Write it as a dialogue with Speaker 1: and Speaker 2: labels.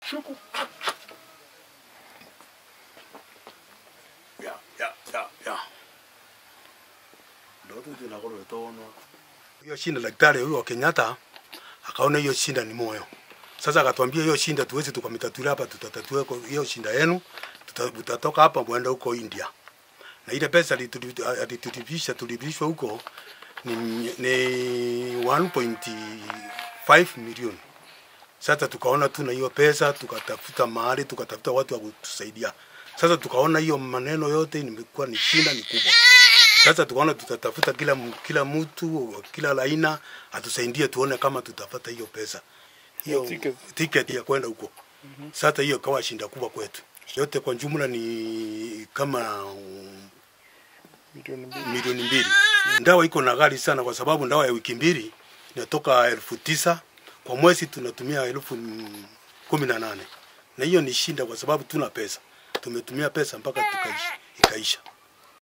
Speaker 1: Shuku. Ya, ya, ya, ya. Ndoto tunakolo tono. Hiyo shinda daktari huyo wa Kenyatta akaona hiyo shinda ni moyo. Sasa akatuambia hiyo shinda tuwezi tukamitatulia hapa, tutatatua kwa hiyo shinda yenu, tuta- tutatoka hapa mwenda huko India. Na ile pesa alitu- alitutibisha tulibishwa huko ni, ni 1.5 milioni. Sasa tukaona tuna hiyo pesa, tukatafuta mahali, tukatafuta watu wa kutusaidia. Sasa tukaona hiyo maneno yote nimekuwa ni shinda ni kubwa. Sasa tukaona tutatafuta kila m- kila mtu kila laina atusaidie tuone kama tutapata hiyo pesa hiyo
Speaker 2: ticket.
Speaker 1: ticket ya kwenda huko. Sasa hiyo kawa shinda kubwa kwetu. Yote kwa jumla ni kama um,
Speaker 2: milioni mbili.
Speaker 1: milioni mbili. Ndawa iko na ghali sana, kwa sababu ndawa ya wiki mbili inatoka elfu tisa kwa mwezi tunatumia elfu mm, kumi na nane na hiyo ni shinda, kwa sababu tuna pesa, tumetumia pesa mpaka tukaisha, ikaisha.